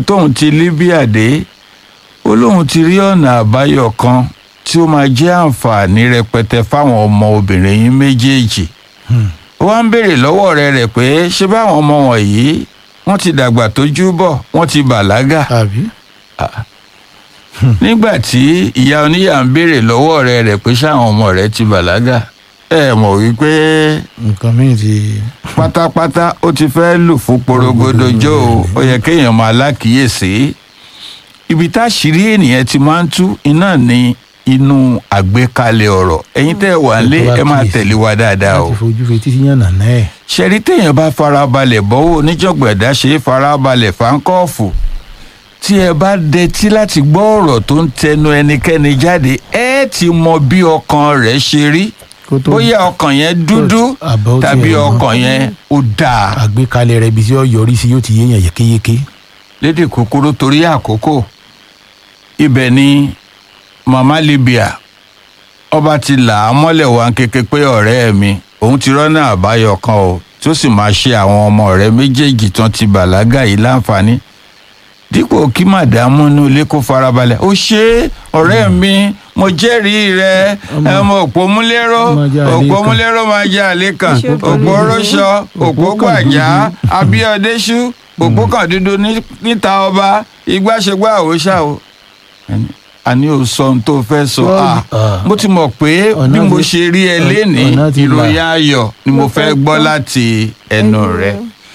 tóun ti Libya dé ó lóun ti rí ọ̀nà àbáyọ kan tí ó máa jẹ́ àǹfààní rẹpẹtẹ fáwọn ọmọ obìnrin yín méjèèjì ó wá ń béèrè lọ́wọ́ ọ̀rẹ́ rẹ̀ pé ṣé báwọn ọmọ wọ̀nyí wọ́n ti dàgbà tójú bọ̀ wọ́n ti bàlágà àbí nígbà tí ìyá oníyà ń béèrè lọ́wọ́ ọ̀rẹ́ rẹ̀ pé ṣáwọn ọmọ rẹ̀ ti bàlágà ẹ mọ̀ wípé nǹkan míì ti pátápátá ó ti fẹ́ lù fún porogodo jó o ó yẹ kéèyàn máa lákìíyèsí ibi táṣìírí ènìyàn ti máa ń tú iná ní inú àgbékalẹ̀ ọ̀rọ̀ ẹ̀yin tẹ́ ẹ wà ń lé ẹ máa tẹ̀lé wa dáadáa o láti fojú fetí sí yànnà náà ẹ̀ ṣẹ̀rí téèyàn bá farabalẹ̀ bọ́wọ́ oníjọ̀gbẹ̀dá ṣe é farabalẹ̀ fáńkọ́ọ̀fù tí ẹ bá dẹtí láti gbọ́ ọ̀rọ̀ tó ń tẹnu ẹnikẹ́ni jáde ẹ ti mọ bí ọkàn rẹ̀ ṣe rí kó tó bóyá ọkàn yẹn dúdú àbọ̀ tí tàbí ẹ̀ mọ́. ọkàn yẹn ó dáa. àgbékalẹ̀ rẹ̀ ibi tí ó yọrí sí yóò ti yéèyàn yékéyéké lédè kúkúrú torí àkókò ibẹ̀ ni mama Libya ọba ti là á mọ́lẹ̀ wá kéke pé ọ̀rẹ́ mi òun ti rọ́nà àbáyọ kan o tí ó sì máa ṣe àwọn ọmọ rẹ̀ méjèèjì tán ti bàlágà yìí láǹfààní dípò kí màdàmú inú ilé kó farabalẹ̀ ó ṣe é ọ̀rẹ́ mi mo jẹ́rìí rẹ ẹ mọ òpómúlérò Máa jẹ́ àlékàn. òpómúlérò máa jẹ́ àlékàn Ṣé o tó òpó lè- rọ́ṣọ òpó Òpó kan gbàjá dúdú. abíọ́déṣú òpó kan dúdú ní- níta ọba igbáṣegbá òòṣà o àní ò sọ ohun tó fẹ́ sọ Sọ́ọ̀lì. Ah, mo ti mọ̀ pé Ọ̀nà bí mo ti- ṣe rí ẹ ọ̀nà lénìí ti là. ìròyìn ayọ̀ ni mo Mo fẹ́ fẹ́ gbọ́ gbọ́. láti ẹnu rẹ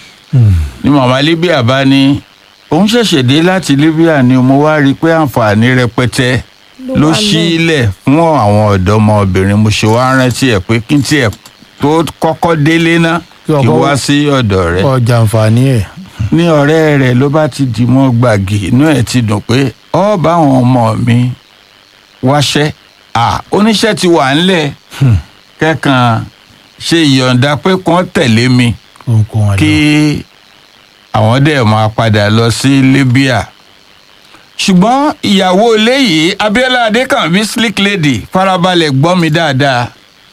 ní màmá Libya bá ní òun ṣẹ̀ṣẹ̀ dé láti Libya ni mo wá rí i pé àǹfààní rẹpẹtẹ ló wà ṣí lẹ̀. ilẹ̀ fún àwọn ọ̀dọ́mọbìnrin mo ṣe wá rántí ẹ̀ pé kí n tiẹ̀ tó kọ́kọ́ délé ná Kí kí n ọkọ- wá sí ọ̀dọ̀ rẹ̀ ọjà àǹfààní ẹ̀ ní ọ̀rẹ́ rẹ̀ ló bá ti dì mọ́ gbàgì inú ẹ̀ ti dùn pé ọ bá àwọn ọmọ mi wáṣẹ́ à oníṣẹ́ ti wà ńlẹ̀ kẹ́kàn ṣe ìyọ̀ǹda pé kàn tẹ̀lé mi ohunkóhun àlọ́ kí àwọn dẹ̀ máa padà lọ sí Libya ṣùgbọ́n ìyàwó ilé yìí Abíọ́lá Adékànbí slick lady farabalẹ̀ gbọ́ mi dáadáa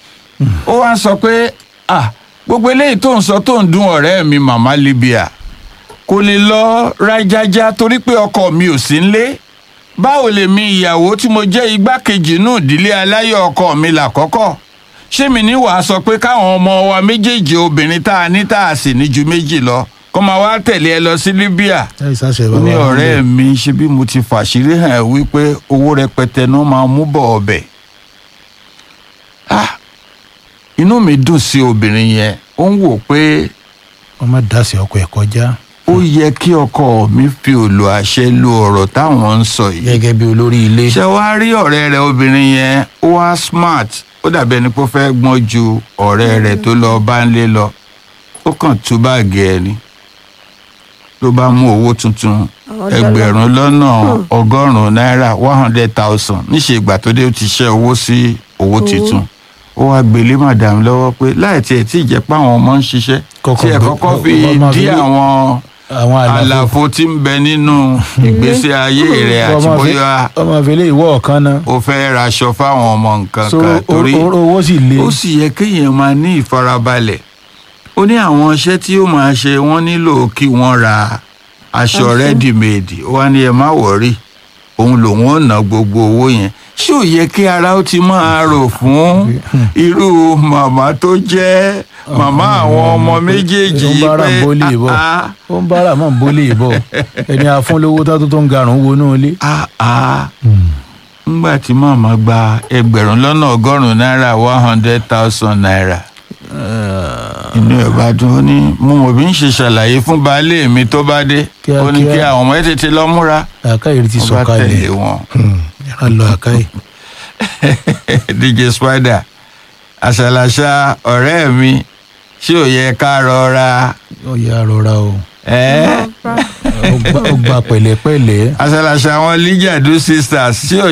ó wá ń sọ pé ah gbogbo eléyìí tó ń sọ tó ń dùn ọ̀rẹ́ mi màmá Libya kò lè lọ rájájá torí pé ọkọ mi ò sí nlé báwo lèmi ìyàwó tí mo jẹ́ igbákejì nù ìdílé aláyọ̀ ọkọ mi làkọ́kọ́ ṣé mi ní wàá sọ pé káwọn ọmọ wa méjèèjì obìnrin tá a ní tá a sì ní ju méjì lọ kó máa wá tẹ̀lé ẹ lọ sí Libya láì sáṣẹ ó bàbá ní wa ọ̀rẹ́ nílé. mi ṣe bí mo ti fàṣírí hàn ẹ́ wípé owó rẹpẹtẹ náà máa mú bọ̀ ọbẹ̀ ah inú mi dùn sí obìnrin yẹn ó ń wò pé wọ́n má dásì ọkọ̀ ẹ̀ kọjá ó yẹ kí ọkọ mi fi òlò àṣẹ lo ọ̀rọ̀ táwọn ń sọ yìí gẹ́gẹ́ bí olórí ilé ṣé wàá rí ọ̀rẹ́ rẹ̀ obìnrin yẹn ó wá smart ó dàbí ẹni pé ó fẹ́ gbọ́n ju ọ̀rẹ́ rẹ̀ tó lọ bá ń lé lọ ó kàn tú báàgì ẹ̀ ni ló bá mú owó tuntun Àwọn ẹgbẹ̀rún lọ́nà ọgọ́rùn-ún náírà one hundred thousand níṣẹ́ ìgbà tó dé ó ti ṣẹ́ owó sí owó tuntun ó wá gbélé madam lọ́wọ́ pé láì tiẹ̀ tí ì jẹ́ pé àwọn ọmọ ń ṣiṣẹ́ Kọ́kọ́ tí ẹ̀ gbé- kọ́kọ́ fi kọ́kọ́ máa dí fi- àwọn àwọn àlàfo àlàfo tí ń bẹ nínú ìgbésí ayé rẹ̀ àti ọmọ fi- bóyá ọmọ ìfẹ́lẹ́ ìwọ ọ̀kan náà o fẹ́ raṣọ fáwọn ọmọ nǹkan so kan o- torí o- owó sì le ó sì yẹ kéèyàn máa ní ìfarabalẹ̀ ó ní àwọn iṣẹ́ tí ó máa ṣe wọ́n nílò kí wọ́n ra aṣọ Aṣọ. rẹ́dìmẹ̀dì ó wá ní ẹ má wọ̀rí òun lòun ò ná gbogbo owó yẹn ṣé ò yẹ kí ara ó ti máa rò fún irú màmá tó jẹ́ màmá àwọn ọmọ méjèèjì ó ń yìí bára ń pé bólé bọ̀ ah, ó ń bára mọ̀ ń bólé bọ̀ ẹni afúnlówó tó tó ń garùn wọnú ilé. ah, ah. ńgbà tí màmá gba ẹgbẹ̀rún lọ́nà ọgọ́rùn-ún náírà one hundred thousand naira inú ẹ̀ bá dùn ó ní mo mọ̀ bí ń ṣe ṣàlàyé fún baálé mi tó bá dé ó ní kí Kíákíá. àwọn ọmọ ẹ̀ tètè lọ múra àkáyè ti wọ́n sọ bá tẹ̀lé kalẹ̀ wọn. ẹ̀rọ lọ àkáyè. DJ Spider àṣàlàṣà ọ̀rẹ́ mi ṣé ò yẹ ká rọra ó yà rọra o ẹ́ ó gba- ó gba pẹ̀lẹ́pẹ̀lẹ́. àṣàlàṣà àwọn Lijadu sisters ṣé ò